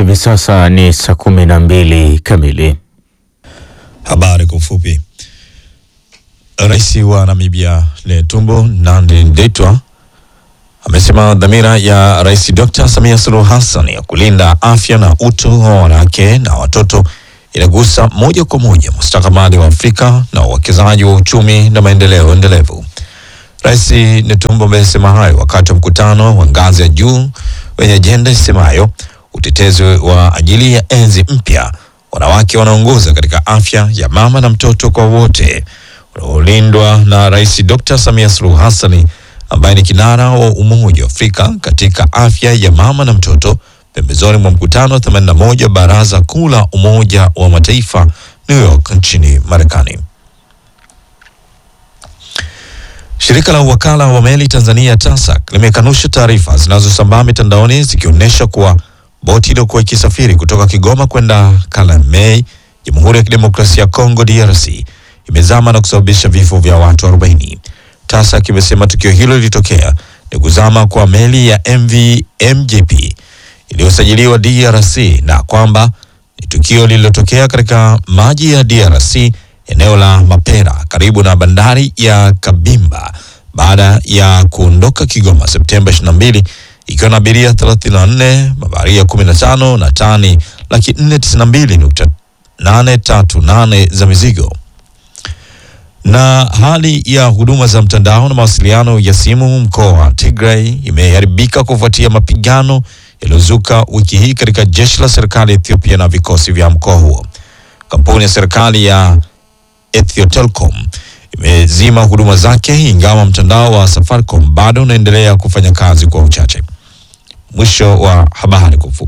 Hivi sasa ni saa kumi na mbili kamili. Habari kwa ufupi. Rais wa Namibia Netumbo Nandi Ndaitwah amesema dhamira ya Rais Dr. Samia Suluhu Hassan ya kulinda afya na utu wa wanawake na watoto inagusa moja kwa moja mustakabali wa Afrika na uwekezaji wa uchumi na maendeleo endelevu. Rais Netumbo amesema hayo wakati wa mkutano wa ngazi ya juu wenye ajenda isemayo utetezi wa ajili ya enzi mpya, wanawake wanaongoza katika afya ya mama na mtoto kwa wote, unaolindwa na Rais Dr. Samia Suluhu Hassan ambaye ni kinara wa Umoja wa Afrika katika afya ya mama na mtoto, pembezoni mwa mkutano wa 81 Baraza Kuu la Umoja wa Mataifa New York nchini Marekani. Shirika la uwakala wa meli Tanzania TASAC limekanusha taarifa zinazosambaa mitandaoni zikionyesha kuwa boti iliyokuwa ikisafiri kutoka Kigoma kwenda Kalemie, Jamhuri ya Kidemokrasia ya Kongo DRC, imezama na kusababisha vifo vya watu 40. TASAC imesema tukio hilo lilitokea ni kuzama kwa meli ya MV MJP iliyosajiliwa DRC na kwamba ni tukio lililotokea katika maji ya DRC eneo la Mapera karibu na bandari ya Kabimba baada ya kuondoka Kigoma Septemba 22 ikiwa na abiria 34, mabaharia 15 na tani laki 492.838 za mizigo. Na hali ya huduma za mtandao na mawasiliano ya simu mkoa wa Tigray imeharibika kufuatia mapigano yaliyozuka wiki hii katika jeshi la serikali ya Ethiopia na vikosi vya mkoa huo. Kampuni ya serikali ya Ethio Telecom imezima huduma zake ingawa mtandao wa Safaricom bado unaendelea kufanya kazi kwa uchache. Mwisho wa habari kwa ufupi.